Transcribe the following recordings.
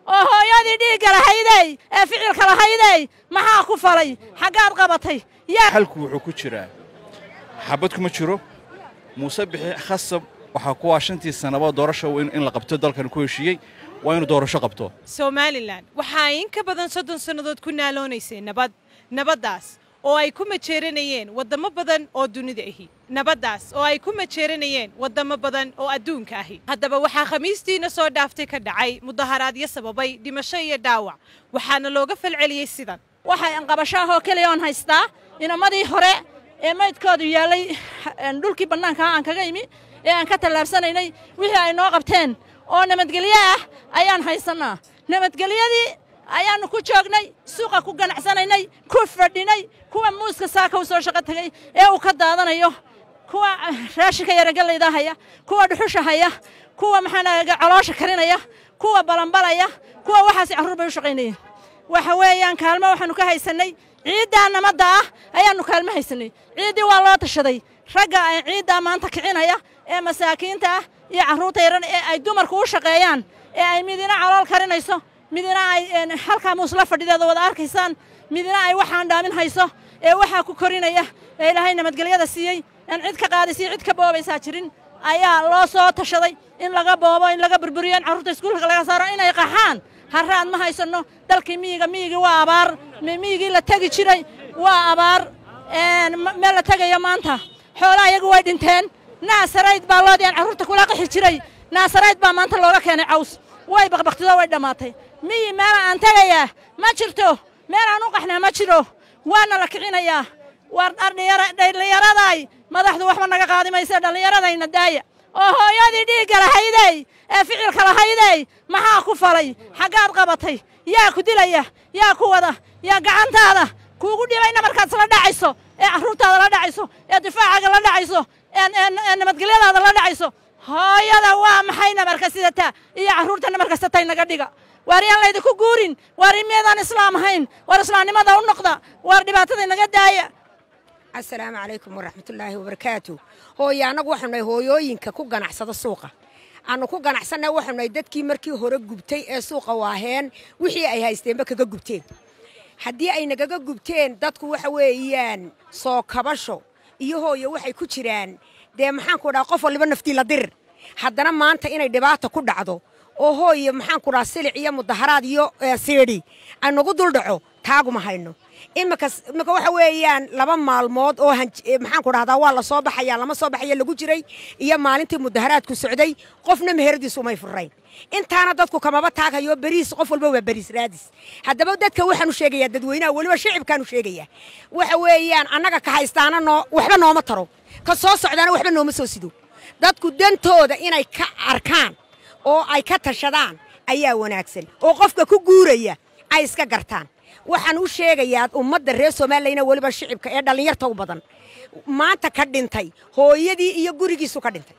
oo hooyadii dhiigga lahaydey ee ficilka lahaydey maxaa ku falay xaggaad qabatay xalku wuxuu ku jiraa xabad kuma jiro muuse bixi khasab waxaa kuwaa shantii sannaba doorasha in la qabto dalkan ku heshiiyey waa inuu doorasho qabto somalilan waxaa in ka badan soddon sannadood ku naaloonaysay nabad nabaddaas oo ay ku majeeranayeen waddamo badan oo dunida ahi nabaddaas oo ay ku majeeranayeen waddamo badan oo adduunka ahi haddaba waxaa khamiistiina soo dhaaftay ka dhacay mudaharaadyo sababay dhimasho iyo dhaawac waxaana looga falceliyey sidan waxay anqabashaahoo keliya oon haystaa inamadii hore ee maydkoodu yaallay dhulkii bannaankaa aan kaga imi ee aan ka tallaabsanaynay wixii ay noo qabteen oo nabadgelyo ah ayaan haysannaa nabadgelyadii ayaannu ku joognay suuqa ku ganacsanaynay ku fadhinay kuwa muuska saaka u soo shaqo tegay ee uu ka daadanayo kuwa raashinka yaragallayda haya kuwa dhuxusha haya kuwa maxaanaga caloosha karinaya kuwa balanbalaya kuwa waxaasi carruur bay u shaqaynayeen waxa weeyaan kaalmo waxaannu ka haysannay ciiddaa namadda ah ayaannu kaalmo haysannay ciiddii waa loo tashaday ragga ay ciiddaa maanta kicinaya ee masaakiinta ah iyo carruurta yaran ee ay dumarku u shaqeeyaan ee ay midina calool karinayso midina ay halkaa muusla fadhideeda wada arkaysaan midina ay waxaan dhaamin hayso ee waxaa ku korinaya ee ilaahay nabadgelyada siiyey aan cid ka qaadaysiyo cid ka boobaysaa jirin ayaa loo soo tashaday in laga boobo in laga burburiyo in carruurta iskuulka laga saaro inay qaxaan harraad ma haysanno dalkii miyiga miyigii waa abaar miyigii la tegi jiray waa abaar meel la tegayo maanta xoolaha iyagu way dhinteen naasarayd baa loodii aan carruurta kula qixi jiray naasarayd baa maanta looga keenay caws way baqbaqtido way dhammaatay miyi meela aan tegayaa ma jirto meel aan u qaxnaa ma jiro waana la kicinayaa waar dhallinyaraday madaxdu waxba naga qaadi mayse dhallinyaradayna daaya oo hooyadii dhiigga lahaydey ee ficilka lahaydey maxaa ku falay xaggaad qabatay yaa ku dilaya yaa ku wada yaa gacantaada kuugu dhibayna markaad isla dhacayso ee carruurtaada la dhacayso ee difaacaaga la dhacayso ee nabadgelyadaada la dhacayso hooyada waa maxay namarka sidataa iyo carruurta namarka satay naga dhiga waar yaan laydinku guurin waar imiyaedaan islaam ahayn waar islaamnimada u noqda waar dhibaatada naga daaya asalaamu calaykum waraxmatullaahi wabarakaatu hooye annagu waxaanu nahay hooyooyinka ku ganacsada suuqa aanu ku ganacsanna waxaanu nahay dadkii markii hore gubtay ee suuqa waaheen wixii ay haysteenba kaga gubteen haddii ay nagaga gubteen dadku waxa weeyaan soo kabasho iyo hooye waxay ku jiraan dee maxaanku dhaha qof waliba naftii la dirir haddana maanta inay dhibaata ku dhacdo oo hooye maxaanku dhaha silic iyo mudaharaad iyo siidhi ay nagu dul dhaco taaguma hayno imika imika waxa weeyaan laba maalmood oo maxaanku dhahdaa waa la soo baxaya lama soo baxaya lagu jiray iyo maalintii mudaharaadku socday qofna meheradiisu umay furrayn intaana dadku kamaba taaghayo beriis qof walba waa beriis raadis haddaba dadka waxaanu sheegayaa dadweynaha weliba shicibkaanu sheegayaa waxa weeyaan annaga ka haystaana noo waxba nooma taro ka soo socdaana waxba nooma soo sido dadku dantooda inay ka arkaan oo ay ka tashadaan ayaa wanaagsan oo qofka ku guuraya ay iska gartaan waxaan u sheegayaa ummadda reer soomaaliyana weliba shicibka ee dhallinyarta u badan maanta ka dhintay hooyadii iyo gurigiisu ka dhintay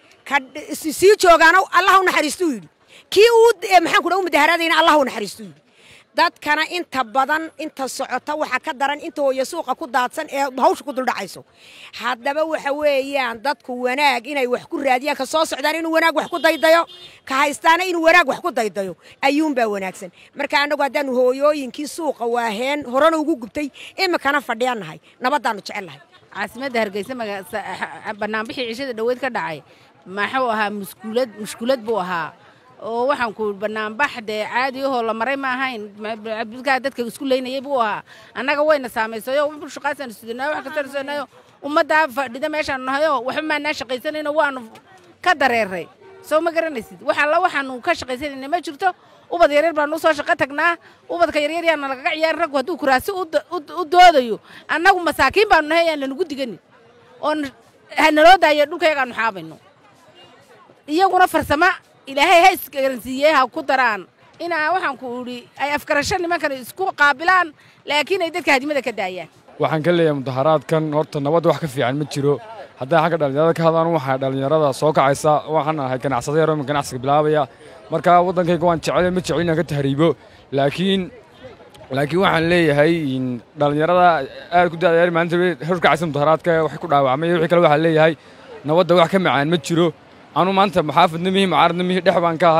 sii joogaana allah u naxariistuu yidhi kii uu maxaanku dha u mudaharaadayna allah u naxariistuu yidhi dadkana inta badan inta socota waxa ka daran inta hooye suuqa ku daadsan ee hawsha ku duldhacayso haddaba waxa weeyaan dadku wanaag inay wax ku raadiyaan ka soo socdaan inuu wanaag wax ku daydayo ka haystaana inuu wanaag wax ku daydayo ayuunbaa wanaagsan marka annagu haddaanu hooyooyinkii suuqa waaheen horena ugu gubtay imikana fadhiyannahay nabaddaannu jecelnahay caasimadda hargeysa banaanbixii cishada dhoweyd ka dhacay maxuu ahaa muskulad mushkulad buu ahaa oo waxaan ku banaanbax dee caadi ahoo la maray ma ahayn abdulkaa dadka isku leynayay buu ahaa annaga wayna saamaysayo shaqaasaanu sidanayo wax kastaanu sidanayo ummaddaa fadhida meeshaanu nahayo waxba maanaa shaqaysanayno waanu ka dareeray soo ma garanaysid wax alla waxaanu ka shaqaysanayna ma jirto ubad yaryar baanu usoo shaqo tagnaa ubadka yaryar yaana lagaga ciyaari raggu hadduu kuraasi u doodayo annagu masaakiin baanu nahay aan lanagu diganin oo hanaloo daayo dhulkayagaanu xaabayno iyaguna farsamo ilaahay ha isgaransiiyey ha ku daraan inaa waxaan ku idhi ay afgarasho nimankan isku qaabilaan laakiin ay dadka hadimada ka daayaan waxaan ka leeyahay mudaharaadkan horta nabadda wax ka fiican ma jiro haddaan xagga dhallinyarada ka hadlaan waxaa dhallinyarada soo kacaysa waxaan ahay ganacsada yaro ganacsiga bilaabaya marka waddankayga waan jecel ma jecel inaan ka tahriibo laakiin laakiin waxaan leeyahay dhallinyarada aad ku daadayaar maalinta horkacaysa mudaharaadka waxay ku dhaawacmay wixii kale waxaan leeyahay nabadda wax ka macaan ma jiro anu maanta maxaafadna mihi mucaaradna mihi dhex baan ka ahay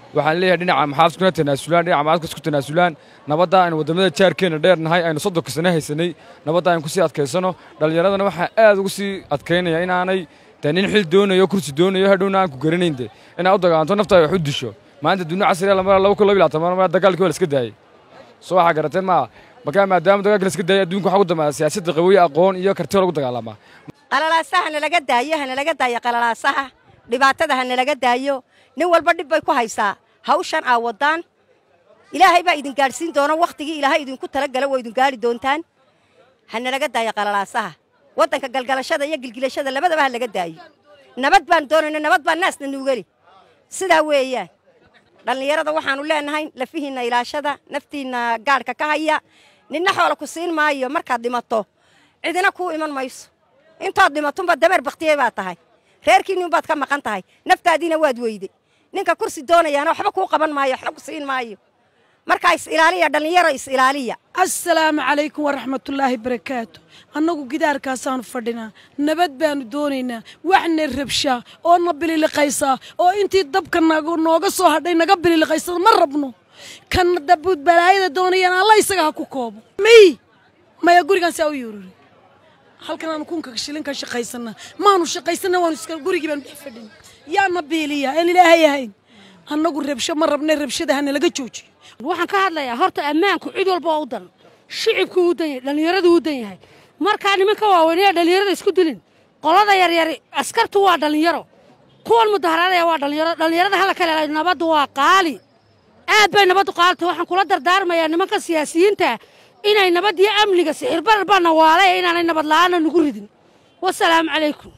waxaan leeyahay dhinaca maxaafiskuna tanaasulaan dhinaca maxaafiska isku tanaasulaan nabadda aynu waddamada jaarkeenna dheernahay aynu soddonka sano haysanay nabadda aynu kusii adkaysano dhallinyaradana waxaa aad ugu sii adkaynaya inaanay dee nin xil doonayo kursi doonayo hadhowna aan ku garanayn de inaad u dagaalanto naftaada wax u disho maanta dunia casriya lamara laba kun laba iyo labaatan mar dagaalkii waa la iska daayey soo waxaa garateen maa markaa maadaama dagaalkii la iska daayay adduunka waxaa ugu dambeeya siyaasadda qawiye aqoon iyo karti lagu dagaalamaa qalalaasaha nalaga daayo hanalaga daayo qalalaasaha dhibaatada hanalaga daayo nin walba dhib bay ku haysaa hawshan aa waddaan ilaahay baa idin gaadhsiin doona wakhtigii ilaahay idinku talagala waa idin gaadhi doontaan hanalaga daayo qalalaasaha waddanka galgalashada iyo gilgilashada labadaba ha laga daayo nabad baan doonayna nabad baan naasna nuugeli sidaa weeyaan dhallinyarada waxaannu leenahay lafihiinna ilaashada naftiinna gaadhka ka haya ninna xoola ku siin maayo markaad dhimato cidina kuu iman mayso intood dhimatunba dameer bakhtiyey baad tahay reerkiinniunbaad ka maqan tahay naftaadiina waad weyday ninka kursi doonayaana waxba kuu qaban maayo waxba ku siin maayo markaa is ilaaliya dhallinyaro is ilaaliya assalaamu calaykum waraxmatullaahi barakaatu annagu gidaarkaasaannu fadhinaa nabad baannu doonaynaa waxna rabshaa oo na bililiqaysaa oo intii dabka nooga soo hadhay naga bililiqaysada ma rabno kan dabuud balaayada doonayaan alla isaga ha ku koobo miy maya gurigaan saa u yuururi halkan aanu kunka shilinka shaqaysanaa maanu shaqaysana waanu iska gurigii baanu dhex fadhin yaana biiliya aan ilaahay ahayn annagu rabsho ma rabna rabshada hana laga joojiyo waxaan ka hadlayaa horta ammaanku cid walba oo u dan shicibku u dan yahay dhallinyaradu u dan yahay markaa nimanka waaweynaya dhallinyarada isku dilin qolada yaryari askartu waa dhallinyaro kuwan mudaharaadaya waa dhallinyaro dhallinyarada hala kale nabaddu waa qaali aad bay nabaddu qaalita waxaan kula dardaarmayaa nimanka siyaasiyiinta inay nabad iyo amniga sixirbarar baa nawaalay inaanay nabad la'aana nugu ridin wasalaamu calaykum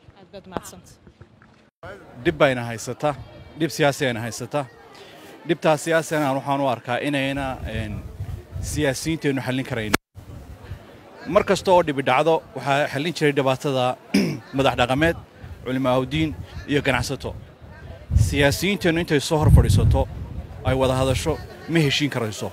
dhib bayna haysata dhib siyaasi ayna haysata dhibtaas siyaasina waxaan u arkaa inayna siyaasiyiinteennu xallin karayn mar kasta oo dhibi dhacdo waxaa xallin jiray dhibaatada madax dhaqameed culimaaudiin iyo ganacsato siyaasiyiinteennu intay soo hor fadhiisato ay wada hadasho ma heshiin karayso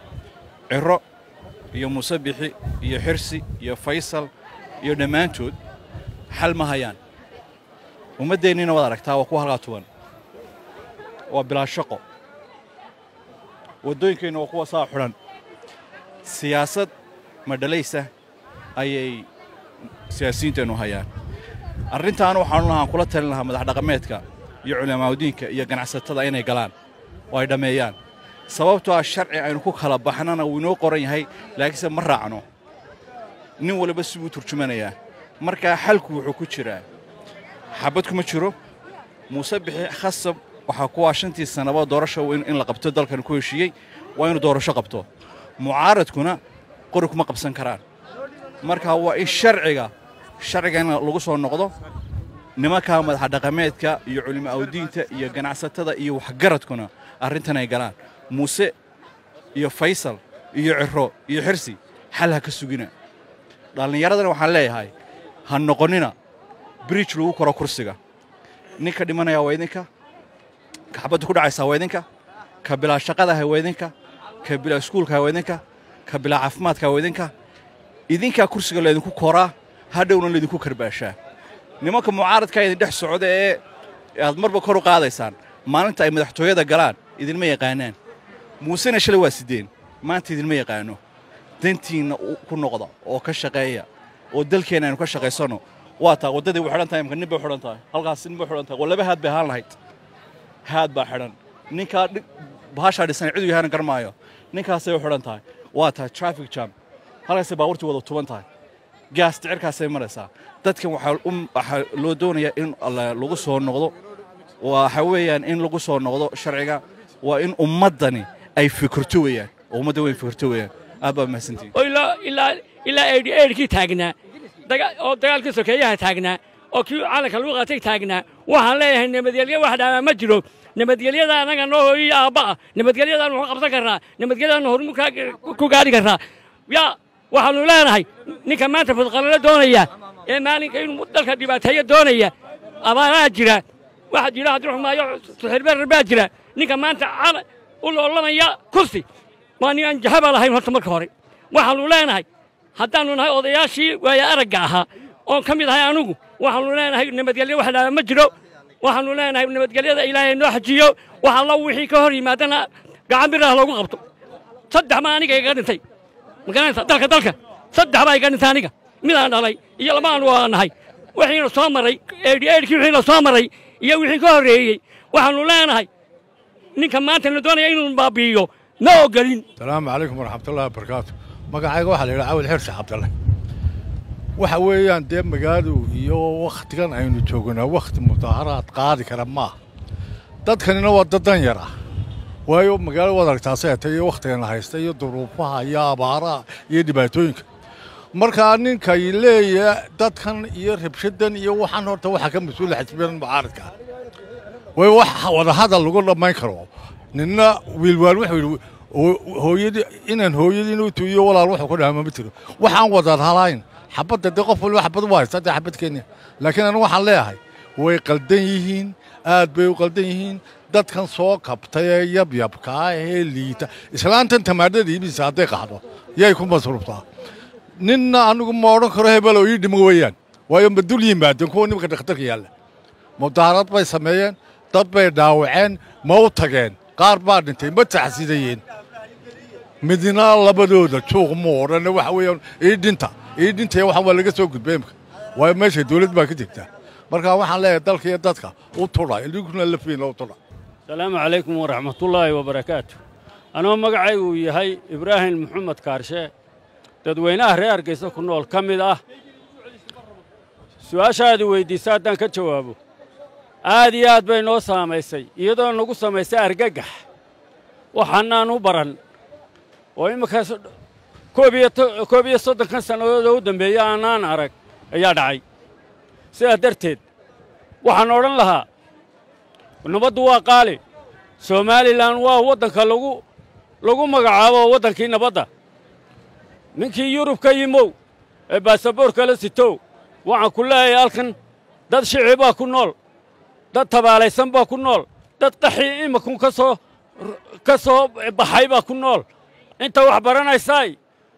ciro iyo muuse bixi iyo xirsi iyo faysal iyo dhammaantood xal ma hayaan ummaddeennina waad aragtaa waa kuwa halkaa tuban waa bilaa shaqo waddooyinkeenna waa kuwa saa xidhan siyaasad madhalaysa ayay siyaasiyiinteennu hayaan arrintaana waxaanu lahaan kula talin lahaa madax dhaqameedka iyo culimaaudiinka iyo ganacsatada inay galaan oo ay dhammeeyaan sababtoo ah sharci aynu ku kala baxnana wuu inoo qoran yahay laakiinse ma raacno nin waliba si uu turjumanayaa markaa xalku wuxuu ku jiraa xabad kuma jiro muuse bixi khasab waxaa kuwaa shantii sannaba doorasha in la qabto dalkan ku heshiiyey waa inuu doorasho qabto mucaaradkuna qori kuma qabsan karaan marka waa in sharciga sharciga in lagu soo noqdo nimankaa madaxa dhaqameedka iyo culimo awdiinta iyo ganacsatada iyo waxgaradkuna arrintan ay galaan muuse iyo faysal iyo ciro iyo xirsi xal ha ka sugina dhallinyaradana waxaan leeyahay ha noqonnina bridge lagu koro kursiga ninka dhimanaya waa idinka ka xabadda ku dhacaysaa waa idinka ka bilaa shaqadaha waa idinka ka bilaa iskuulkaha waa idinka ka bilaa caafimaadka waa idinka idinkaa kursiga laydinku koraa hadhowna laydinku karbaashaa nimanka mucaaradkaa idin dhex socda ee aad marba kor u qaadaysaan maalinta ay madaxtooyada galaan idinma yaqaanaan muusena shalay waa sideen maanta idinma yaqaano dantiinna ku noqda oo ka shaqeeya oo dalkeenna aynu ka shaqaysanno waa taa waddadii way xidhan tahay imka nin bay xidhan tahay halkaas nin bay xidhan tahay waa laba haad bay ahaan lahayd haad baa xidhan ninkaa bahashaa dhisan cidu yahaana garmaayo ninkaasay u xidhan tahay waa tahay traffic jam halkaasay baabuurtii wada tuban tahay gaas dicirkaasay maraysaa dadkan waxaa loo doonayaa in lagu soo noqdo waxa weeyaan in lagu soo noqdo sharciga waa in ummaddani ay fikirto weeyaan oo ummadda weyn fikirto weeyaan aad baa mahadsantihin ilaa eedhi eedhkii taagnaa oo dagaalkii sokeeyaha taagnaa oo kii calanka lagu qaatay taagnaa waxaan leeyahay nabadgelyo wax dhaamaa ma jiro nabadgelyada annaga noo hooyiyo aabba'a nabadgelyadaannu ka qabsan karnaa nabadgelyadaannu horumar ku gaadhi karnaa yaa waxaannu leenahay ninka maanta fadqalalo doonaya ee maalinka inuu dalka dhibaateeyo doonaya abaaraa jira waxaa jira cabdiraxmaayo suxirberer baa jira ninka maanta u loolamaya kursi waa nin aan jahaba lahayn horta marka hore waxaannu leenahay haddaannu nahay odayaashii waaya aragga ahaa oon ka mid ahay anugu waxaannu leenahay nabadgelyo wax dhaaba ma jiro waxaannu leenahay nabadgelyada ilaahay noo xajiyo wax alla wixii ka hor yimaadana gacan bir ah loogu qabto saddex ma aniga iga dhintay magaranaysa dalka dalka saddex baa iga dhintay aniga midaan dhalay iyo lamaan waa nahay wixiina soo maray eedhi eedhkii wixiina soo maray iyo wixii ka horreeyey waxaannu leenahay ninka maanta la doonaya inuu baabi'iyo ma ogolin asalaamu calaykum waraxmatullahi wabarakaatu magacayga waxaa la yidhaha cawil xirsi cabdalle waxa weeyaan dee magaaladu iyo wakhtigan aynu joognaa wakhti mudaaharaad qaadi kara maaha dadkanina waa dad dan yar ah waayo magaalo waad aragtaa seeta iyo wakhtigana haysta iyo duruufaha iyo abaaraha iyo dhibaatooyinka markaa ninkay leeya dadkan iyo rabshadan iyo waxaan horta waxaa ka mas-uula xisbiyan mucaaradka ah way wax wadahadal lagu dhammayn karo ninna wiilwaal wuxuu yidhi hooyadii inaan hooyadiin u tuuyo walaal wuxuu ku dhaama ma jiro waxaan wadaan halayn xabadda dee qof waliba xabad u haysta dee xabad kenya laakiin anigu waxaan leeyahay way qaldan yihiin aad bay u qaldan yihiin dadkan soo kabtay ee yabyabkaa ee liita islaantan tamaadhada iibisa hadday qaxdo yay ku masruuftaa ninna anigu ma odhan karo hebelo ii dhimo weeyaan waayo ma dul yimaadeen kuwa nimanka dhakhtarka yaalla mudaharad bay sameeyeen dad bay dhaawaceen ma u tageen qaar baa dhintay ma taxsidayeen midna labadooda juuq mu odhanne waxa weeyaan ii dhinta ii dhintaya waxaan waa laga soo gudbay imka waayo meesha dawlad baa ka jirtaa marka waxaan leeyahay dalka iyo dadka u tudha idinkuna lafiina u tudha asalaamu calaykum waraxmatullaahi wabarakaatu anoo magacaygu yahay ibraahim maxamed kaarshe dadweynaha reer hargeysa ku nool ka mid ah su-aashaadi weyddiisa haddaan ka jawaabo aad iyo aad bay noo saamaysay iyadoo nagu samaysay argagax waxaanaan u baran oo imminkaas koob iyo soddonkan sannadoodoo u dambeeya aanaan arag ayaa dhacay sidaa darteed waxaan odhan lahaa nabaddu waa qaali somalilan waa waddanka lagu lagu magacaabo waddankii nabadda ninkii yurub ka yimow ee baasaboorka la sitow waxaan ku leeyahay halkan dad shici baa ku nool dad tabaalaysan baa ku nool dad qaxii imakun ka soo ka soo baxay baa ku nool inta wax baranaysaay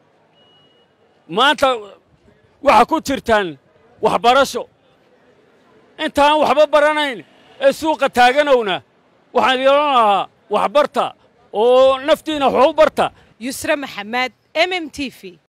maanta waxaa ku jirtaan waxbarasho intaan waxba baranayn ee suuqa taaganowna waxaan idin odhan lahaa waxbarta oo naftiina wax u barta yusre maxamed mm t v